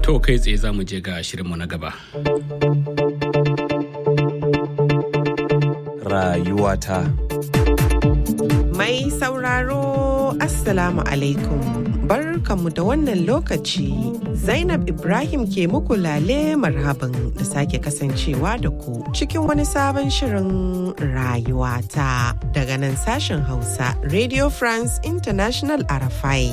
To kai tsaye za mu je ga shirinmu na gaba. Rayuwata. Mai sauraro Assalamu alaikum. Barkanmu da wannan lokaci. Zainab Ibrahim ke muku lale marhaban da sake kasancewa da ku cikin wani sabon shirin rayuwata daga nan sashen Hausa Radio France International Arafai.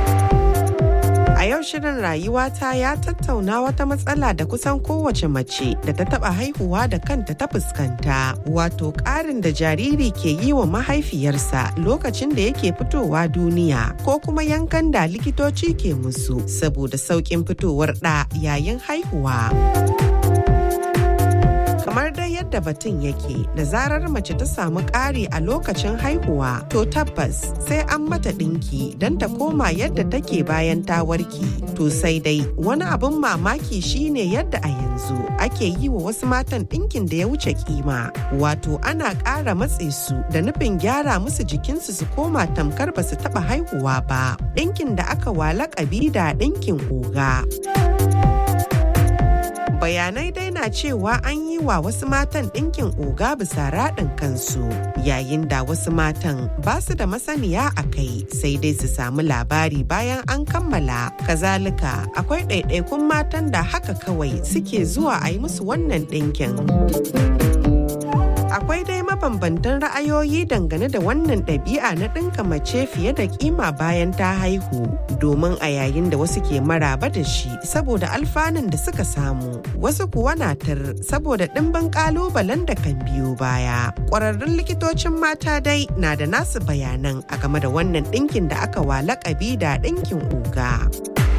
A yau shirin rayuwata ya tattauna wata matsala da kusan kowace mace da ta taba haihuwa da kanta ta fuskanta wato ƙarin da jariri ke yi wa mahaifiyarsa lokacin da yake fitowa duniya ko kuma yankan da likitoci ke musu saboda sauƙin fitowar ɗa yayin haihuwa. kamar dai yadda batun yake da zarar mace ta samu ƙari a lokacin haihuwa to tabbas sai an mata ɗinki don ta koma yadda take bayan ta warke to sai dai wani abin mamaki shine yadda a yanzu ake yi wa wasu matan ɗinkin da ya wuce kima wato ana ƙara matse su da nufin gyara musu jikinsu su koma tamkar ba su taɓa haihuwa ba ɗinkin da aka wa laƙabi da ɗinkin oga. bayanai dai na cewa an yi wa wasu matan ɗinkin oga bisa raɗin kansu yayin da wasu matan ba su da masaniya a kai sai dai su samu labari bayan an kammala kazalika akwai ɗaiɗaikun matan da haka kawai suke zuwa a yi musu wannan ɗinkin. akwai dai mabambantan ra'ayoyi dangane da wannan ɗabi'a na ɗinka mace fiye da kima bayan ta haihu domin a yayin da wasu ke maraba da shi saboda alfanun da suka samu wasu kuwa na tar saboda ɗimbin ƙalubalen da kan biyo baya ƙwararrun likitocin mata dai na da nasu bayanan a game da wannan ɗinkin da aka wa laƙabi da ɗinkin oga.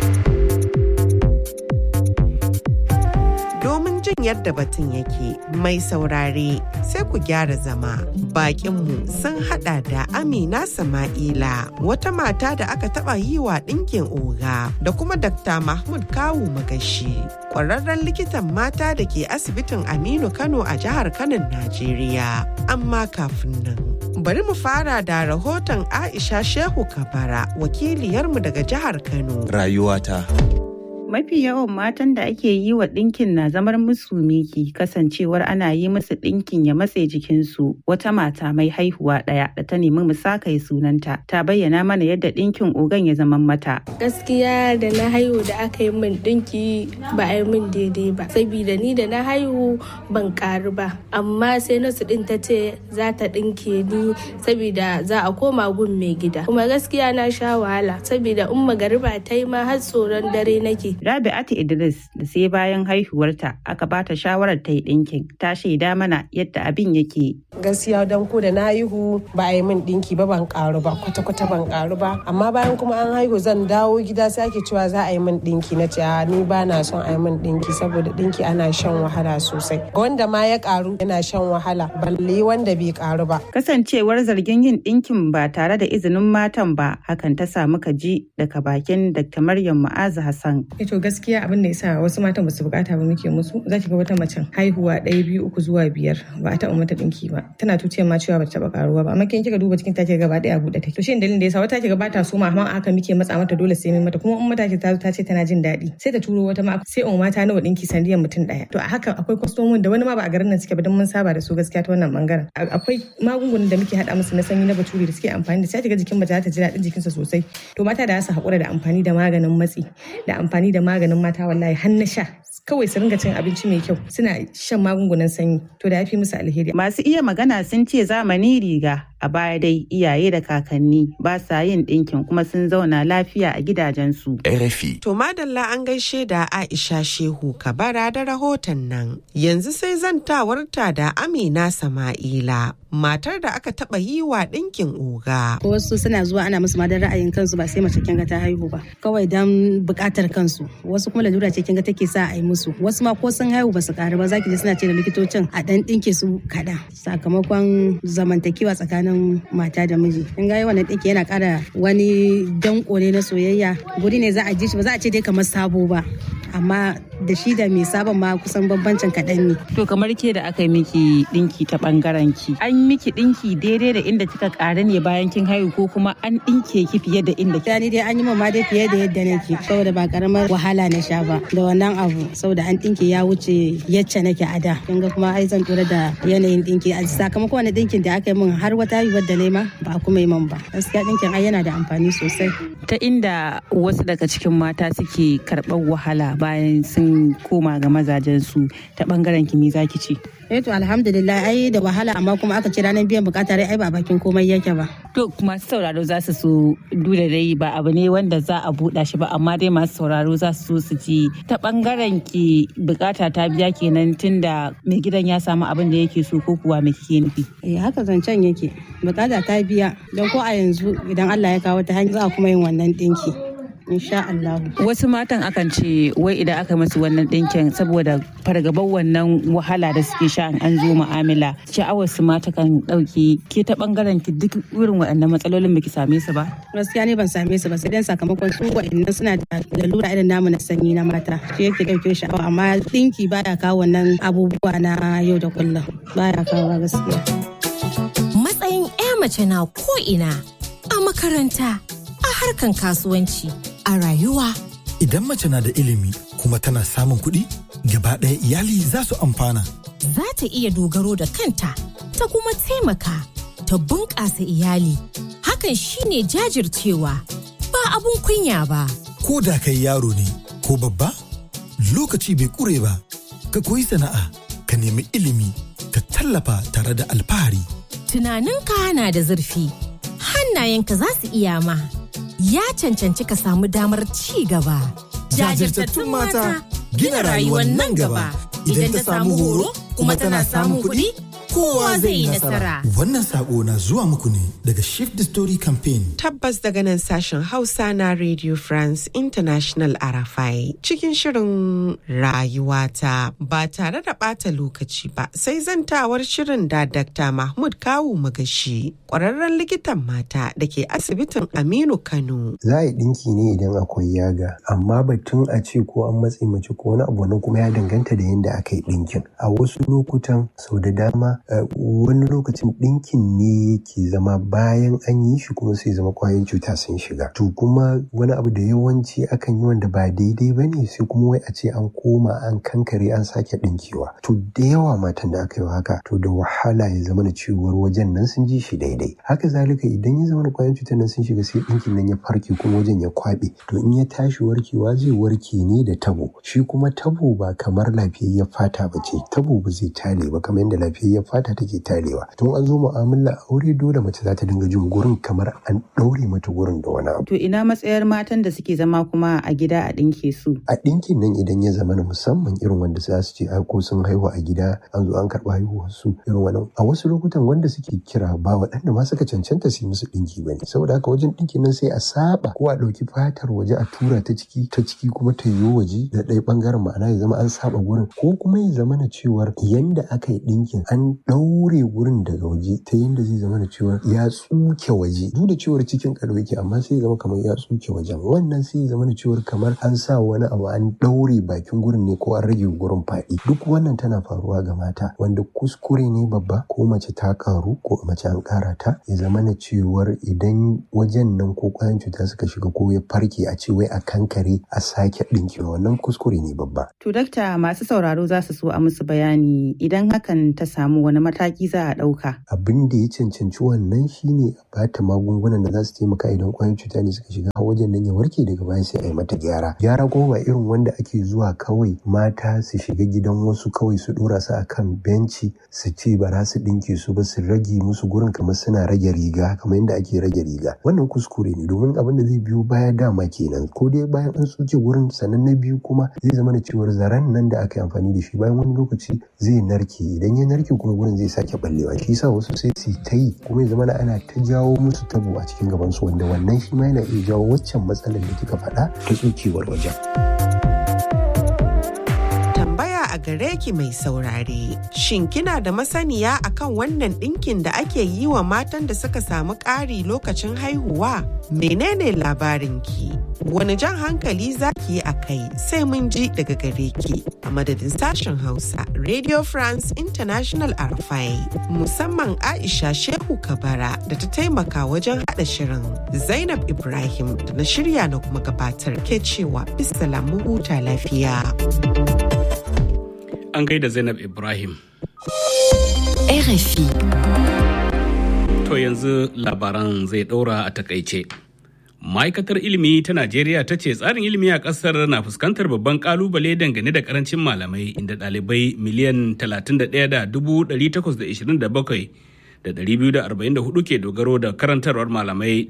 domin jin yadda batun yake mai saurare sai ku gyara zama bakinmu sun hada da amina sama'ila wata mata da aka taba yi wa ɗinkin oga da kuma dr mahmud kawu magashi ƙwararren likitan mata da ke asibitin aminu kano a jihar kano najeriya amma kafin nan bari mu fara da rahoton aisha shehu kabara wakiliyarmu daga jihar kano Rayuwata. Mafi yawan matan da ake yi wa ɗinkin na zamar musu miki kasancewar ana yi musu ɗinkin ya matse jikinsu. Wata mata mai haihuwa ɗaya da ta nemi mu sakaye sunanta ta bayyana mana yadda ɗinkin ogan ya zama mata. Gaskiya da na haihu da aka yi min ɗinki ba a yi min daidai ba. Sabida ni da na haihu ban ƙaru ba. Amma sai nasu ɗin ta ce za ta ɗinke ni sabida za a koma gun mai gida. Kuma gaskiya na sha wahala sabida in magariba ta yi ma har tsoron dare nake. Rabi'atu Idris da sai bayan haihuwarta aka bata shawarar ta yi ɗinkin ta shaida mana yadda abin yake. gaskiya don ko da na haihu ba a yi min dinki ba ban karu ba kwata-kwata ban karu ba amma bayan kuma an haihu zan dawo gida sai ake cewa za a yi min dinki na ce ni ba na son a yi min dinki saboda dinki ana shan wahala sosai wanda ma ya karu yana shan wahala balle wanda bai karu ba Kasancewar zargin yin ɗinkin ba tare da izinin matan ba hakan ta samu kaji daga bakin Dr. Maryam Mu'azu Hassan. to gaskiya abin da yasa wasu matan basu bukata ba muke musu za ki ga wata macen haihuwa ɗaya biyu uku zuwa biyar ba a taɓa mata ɗinki ba tana tuciyar ma cewa bata taɓa karuwa ba amma kin kika duba cikin take gaba ɗaya a buɗe take to shin dalilin da yasa wata kiga bata so ma amma aka muke matsa mata dole sai mai mata kuma in mata ta zo ta ce tana jin daɗi sai ta turo wata ma sai in mata nawa ɗinki sandiyan mutum ɗaya to a haka akwai kwastomin da wani ma ba a garin nan suke ba don mun saba da su gaskiya ta wannan bangaren akwai magungunan da muke haɗa musu na sanyi na baturi da suke amfani da sai kiga jikin mace ta ji daɗin jikinsa sosai to mata da su haƙura da amfani da maganin matsi da amfani da maganin mata wallahi har na sha kawai su ringa cin abinci mai kyau suna shan magungunan sanyi to da ya fi musu alheri Masu iya magana sun ce zamani riga a baya dai iyaye da kakanni ba sa yin ɗinkin kuma sun zauna lafiya a gidajensu. RFI. To madalla an gaishe da Aisha Shehu Kabara da rahoton nan. Yanzu sai zantawarta da Amina Sama'ila, matar da aka taɓa yi wa ɗinkin oga. wasu suna zuwa ana musu ma don ra'ayin kansu ba sai mace kinga ta haihu ba kawai don buƙatar kansu wasu kuma lalura ce kinga take sa a yi musu wasu ma ko sun haihu ba su ƙaru ba zaki ji suna ce da likitocin a ɗan ɗinke su kaɗan sakamakon zamantakewa tsakanin tsakanin mata da miji in ga wannan ɗinki yana ƙara wani danko ne na soyayya guri ne za a ji shi ba za a ce dai kamar sabo ba amma da shi da mai sabon ma kusan bambancin kaɗan ne. To kamar ke da aka yi miki ɗinki ta ɓangaren ki. An miki ɗinki daidai da inda kika ƙara ne bayan kin haihu ko kuma an ɗinke ki fiye da inda kika. ni dai an yi ma dai fiye da yadda nake saboda ba karamar wahala na sha ba da wannan abu saboda an ɗinke ya wuce yacce nake a da. Kin ga kuma ai zan tura da yanayin ɗinki a sakamakon wani ɗinkin da aka yi min har wata haihuwar da nema ba a kuma yi min ba. Gaskiya ɗinkin ai yana da amfani sosai. Ta inda wasu daga cikin mata suke karɓar wahala bayan sun koma ga mazajensu ta bangaren kimi zaki ce. Eh to alhamdulillah ai da wahala amma kuma aka ce ranar biyan bukata ai ba bakin komai yake ba. To masu sauraro za su so duda dai ba abu ne wanda za a buɗa shi ba amma dai masu sauraro za su so su ji ta bangaren ki bukata ta biya kenan tunda mai gidan ya samu abin da yake so ko kuwa me kike nufi. Eh haka zancen yake bukata ta biya don ko a yanzu idan Allah ya kawo ta hanyar za a kuma yin wannan dinki. insha Allah. Wasu matan akan ce wai idan aka masu wannan ɗinkin saboda fargabar wannan wahala da suke sha an zo mu'amala sha'awar su mata kan ɗauki ke ta ɓangaren ki duk irin waɗannan matsalolin baki same su ba. Gaskiya ne ban same su ba sai dan sakamakon su waɗannan suna da lalura irin namu na sanyi na mata shi yake ɗauke sha'awa amma ɗinki baya kawo wannan abubuwa na yau da kullum baya kawo gaskiya. Matsayin 'ya mace na ko ina a makaranta a harkan kasuwanci a rayuwa. Idan mace na da ilimi kuma tana samun kuɗi, gaba ɗaya iyali za su amfana. Za ta iya dogaro da kanta, ta kuma taimaka, ta bunƙasa iyali. Hakan shine jajircewa, ba abun kunya ba. Ko da kai yaro ne, ko babba, lokaci bai ƙure ba, ka koyi sana'a, ka nemi ilimi, ka tallafa tare da alfahari. Tunaninka na da zurfi, hannayenka za su iya ma. ya cancanci ka samu damar ci gaba. Jajirtattun mata gina rayuwar nan gaba idan ta samu horo kuma tana samun kuɗi kowa zai yi nasara. Wannan sako na zuwa muku ne daga Shift the Story Campaign. Tabbas daga nan sashen Hausa na Radio France International Arafai cikin shirin rayuwata ba tare da ɓata lokaci ba sai zantawar shirin da Dr. Mahmud Kawu Magashi ƙwararren likitan mata da ke asibitin Aminu Kano. Za a yi ɗinki ne idan akwai yaga amma batun a ce ko an matse mace ko wani abu nan kuma ya danganta da yadda aka yi ɗinkin. A wasu lokutan sau da dama wani lokacin ɗinkin ne yake zama bayan an yi shi kuma sai zama kwayoyin cuta sun shiga to kuma wani abu da yawanci akan yi wanda ba daidai ba ne sai kuma wai a ce an koma an kankare an sake ɗinkewa to da yawa matan da aka yi haka to da wahala ya zama na cewar wajen nan sun ji shi daidai haka zalika idan ya zama kwayoyin cutar nan sun shiga sai ɗinkin nan ya farke kuma wajen ya kwaɓe to in ya tashi warkewa zai warke ne da tabo shi kuma tabo ba kamar lafiyayyar fata ba ce tabo ba zai tare ba kamar yadda lafiyayyar fata take tarewa tun an zo mu'amala aure dole mace za ta dinga jin gurin kamar an ɗaure mata gurin da wani abu To ina matsayar matan da suke zama kuma a gida a ɗinke su. a ɗinkin nan idan ya zama na musamman irin wanda za su ce ai ko sun haihu a gida an zo an karɓi haihuwar su irin wannan a wasu lokutan wanda suke kira ba waɗanda ma suka cancanta su yi musu ɗinki ba ne saboda haka wajen ɗinkin nan sai a saba ko a ɗauki fatar waje a tura ta ciki ta ciki kuma ta yiwu waje da ɗaya ɓangaren ma'ana ya zama an saba gurin ko kuma ya zama na cewar yanda aka yi ɗinkin an ɗaure gurin daga waje ta yanda zai zama na cewar ya tsuke waje duk da cewar cikin kado yake amma sai ya zama kamar ya tsuke wajen wannan sai ya zama na cewar kamar an sa wani abu an ɗaure bakin gurin ne ko an rage gurin faɗi duk wannan tana faruwa ga mata wanda kuskure ne babba ko mace ta karu ko mace an ƙara ta ya zama na cewar idan wajen nan ko ƙwayan cuta suka shiga ko ya farke a ce wai a kankare a sake ɗinkewa wannan kuskure ne babba To dakta masu sauraro za su so a musu bayani idan hakan ta samu wani mataki za a ɗauka. abin da ya cancanci wannan shine a bata magungunan da za su taimaka idan kwayoyin cuta ne suka shiga wajen nan ya warke daga baya sai a yi mata gyara gyara kuma ba irin wanda ake zuwa kawai mata su shiga gidan wasu kawai su dora su akan benci su ce ba za su dinke su ba su rage musu gurin kamar suna rage riga kamar yadda ake rage riga wannan kuskure ne domin abin da zai biyo baya dama kenan ko dai bayan an tsuke gurin sannan na biyu kuma zai zama da cewar zaren nan da aka yi amfani da shi bayan wani lokaci zai narke idan ya narke kuma gurin zai sake ballewa shi yasa wasu sai su ta yi kuma ya zama ana ta jawo musu tabo a cikin gaban su wanda wannan shi ma yana iya jawo waccan matsalar da kika faɗa ta tsukewar wajen. Tambaya a a gare ki mai saurare. Shin kina da masaniya akan wannan ɗinkin da ake yi wa matan da suka samu ƙari lokacin haihuwa? Menene labarinki? Wani jan hankali za ki yi a kai sai mun ji daga gare ki a madadin sashen Hausa Radio France International Arfai musamman Aisha Shehu Kabara da ta taimaka wajen haɗa shirin Zainab Ibrahim da na shirya na kuma gabatar ke cewa bisalamu huta lafiya. An gaida Zainab Ibrahim. RFI. To yanzu labaran zai ɗora a takaice. Ma'aikatar ilimi ta Najeriya ta ce tsarin ilimi a ƙasar na fuskantar babban ƙalubale dangane da ƙarancin malamai inda ɗalibai miliyan 31,827 da 244 ke dogaro da karantarwar malamai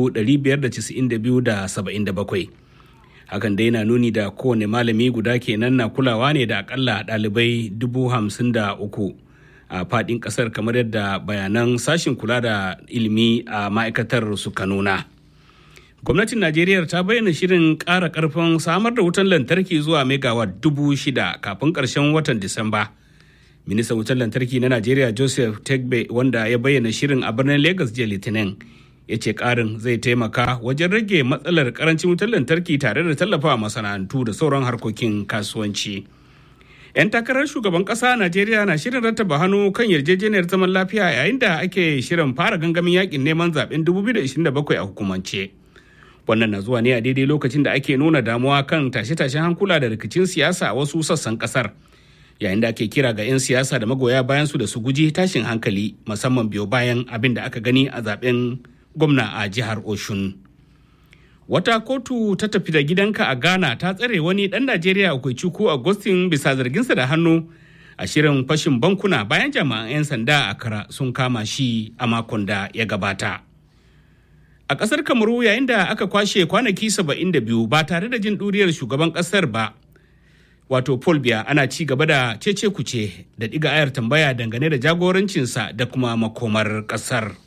592,77. Hakan dai na nuni da kowane malami guda kenan na kulawa ne da akalla ɗalibai 53,000 a faɗin ƙasar kamar yadda bayanan sashin kula da ilimi a ma'aikatar suka nuna. gwamnatin najeriya ta bayyana shirin ƙara ƙarfin samar da wutan lantarki zuwa megawatt dubu shida kafin ƙarshen watan disamba ministan wutan lantarki na najeriya joseph tegbe wanda ya bayyana shirin a birnin lagos jiya litinin ya ce ƙarin zai taimaka wajen rage matsalar ƙarancin wutan lantarki tare da tallafa masana'antu da sauran harkokin kasuwanci 'yan takarar shugaban ƙasa najeriya na shirin rattaba hannu kan yarjejeniyar zaman lafiya yayin da ake shirin fara gangamin yakin neman zaben 2027 a hukumance. wannan na zuwa ne a daidai lokacin da ake nuna damuwa kan tashe-tashen hankula da rikicin siyasa a wasu sassan kasar yayin da ake kira ga 'yan siyasa da magoya bayan su da su guji tashin hankali musamman biyo bayan abin da aka gani a zaben gwamna a jihar oshun wata kotu ta tafi da gidanka a ghana ta tsare wani dan najeriya akwai cuku agustin bisa zarginsa da hannu a shirin fashin bankuna bayan jami'an 'yan sanda a kara sun kama shi a makon da ya gabata A ƙasar Kamaru yayin da aka kwashe kwanaki 72 ba tare da jin ɗuriyar shugaban ƙasar ba. Wato Paul Biya ana ci gaba da cece kuce da ɗiga ayar tambaya dangane da jagorancinsa da kuma makomar ƙasar.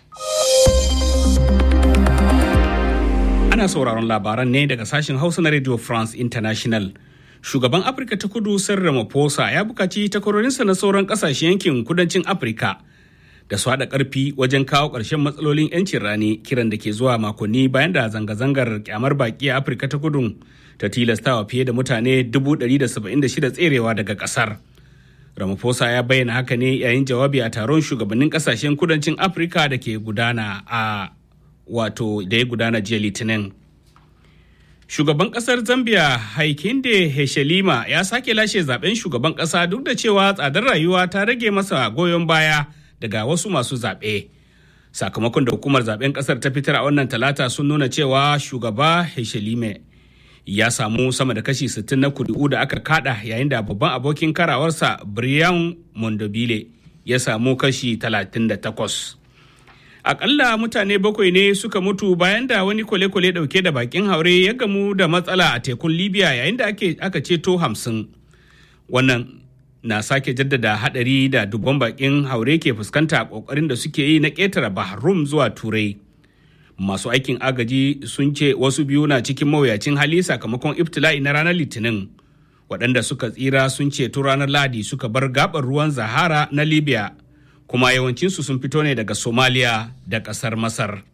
Ana sauraron labaran ne daga sashen Hausa na Radio France International. Shugaban Afirka ta kudu Sir Ramaphosa ya bukaci takwarorinsa na sauran ƙasashen yankin kudancin Afirka. da su haɗa ƙarfi wajen kawo ƙarshen matsalolin 'yancin rani kiran da ke zuwa makonni bayan da zanga-zangar kyamar baƙi a afirka ta kudu ta tilastawa fiye da mutane 176 tserewa daga ƙasar ramaphosa ya bayyana haka ne yayin jawabi a taron shugabannin ƙasashen kudancin afirka da ke gudana a wato da ya gudana jiya litinin shugaban ƙasar zambia haikinde heshelima ya sake lashe zaben shugaban ƙasa duk da cewa tsadar rayuwa ta rage masa goyon baya daga wasu masu zaɓe. Sakamakon da hukumar zaɓen ƙasar ta fitar a wannan talata sun nuna cewa shugaba Heshelime ya samu sama da kashi 60 na kuri'u da aka kada yayin da babban abokin karawarsa Brian Mondobile ya samu kashi 38. Akalla mutane bakwai ne suka mutu bayan da wani kwale-kwale dauke da bakin haure ya gamu da matsala a tekun Libya yayin da aka ceto hamsin. Wannan na sake jaddada hadari da dubban bakin haure ke fuskanta a kokarin da suke yi na ƙetare bahrum zuwa turai masu aikin agaji sun ce wasu biyu na cikin mawuyacin hali sakamakon iftila'i na ranar litinin waɗanda suka tsira sun ceto ranar ladi suka bar gabar ruwan zahara na libya kuma yawancinsu sun fito ne daga somalia da ƙasar masar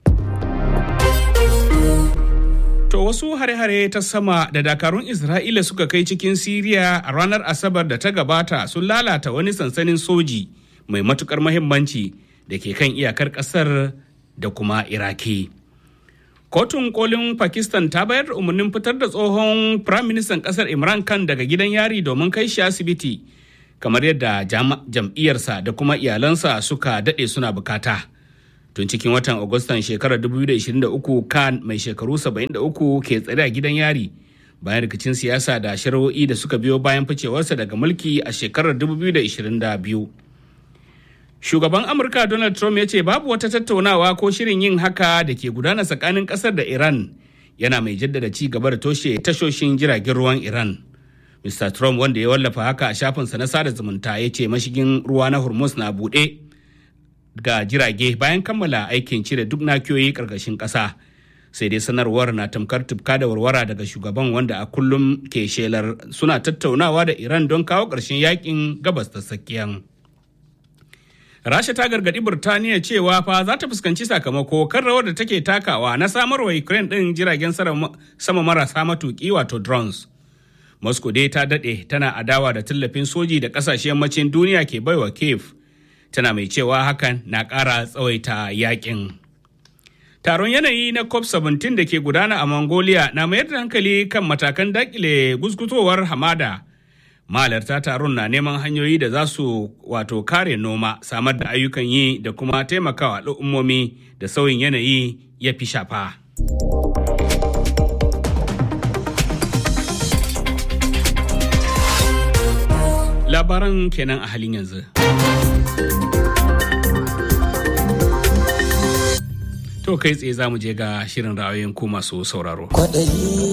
To wasu hare-hare ta sama da dakarun Isra'ila suka kai cikin Siriya a ranar Asabar da ta gabata sun lalata wani sansanin soji mai matukar mahimmanci da ke kan iyakar kasar da kuma Iraki. Kotun kolin Pakistan ta bayar da umarnin fitar da tsohon Firaministan kasar Imran Khan daga gidan yari domin kai shi asibiti, kamar yadda jam'iyyarsa da kuma iyalansa suka daɗe suna bukata. tun cikin watan agustan shekarar 2023 kan mai shekaru 73 ke tsare a gidan yari bayan rikicin siyasa da shari'o'i da suka biyo bayan ficewarsa daga mulki a shekarar 2022 shugaban amurka donald trump ya ce babu wata tattaunawa ko shirin yin haka da ke gudana tsakanin kasar da iran yana mai jaddada ci gaba da toshe tashoshin jiragen ruwan iran mr trump wanda ya wallafa haka a shafinsa na sada zumunta ya ce mashigin ruwa na hormuz na buɗe ga jirage bayan kammala aikin cire duk nakiyoyi ƙarƙashin ƙasa sai dai sanarwar na tamkar tufka da warwara daga shugaban wanda a kullum ke shelar suna tattaunawa da iran don kawo ƙarshen yakin gabas ta tsakiyan rasha ta gargaɗi burtaniya cewa fa za ta fuskanci sakamako kan rawar da take takawa na samarwa ukraine ɗin jiragen sama marasa matuƙi wato drones moscow dai ta daɗe tana adawa da tallafin soji da ƙasashen yammacin duniya ke baiwa kiev tana mai cewa hakan na ƙara tsawaita yakin taron yanayi na cop 17 da ke gudana a mongolia na mayar da hankali kan matakan dakile gusgutowar hamada mahalarta taron na neman hanyoyi da za su wato kare noma samar da ayyukan yi da kuma taimakawa al'ummomi da sauyin yanayi ya fi shafa. labaran kenan a halin yanzu. To kai tsaye za mu je ga shirin ra'ayoyin ku masu sauraro.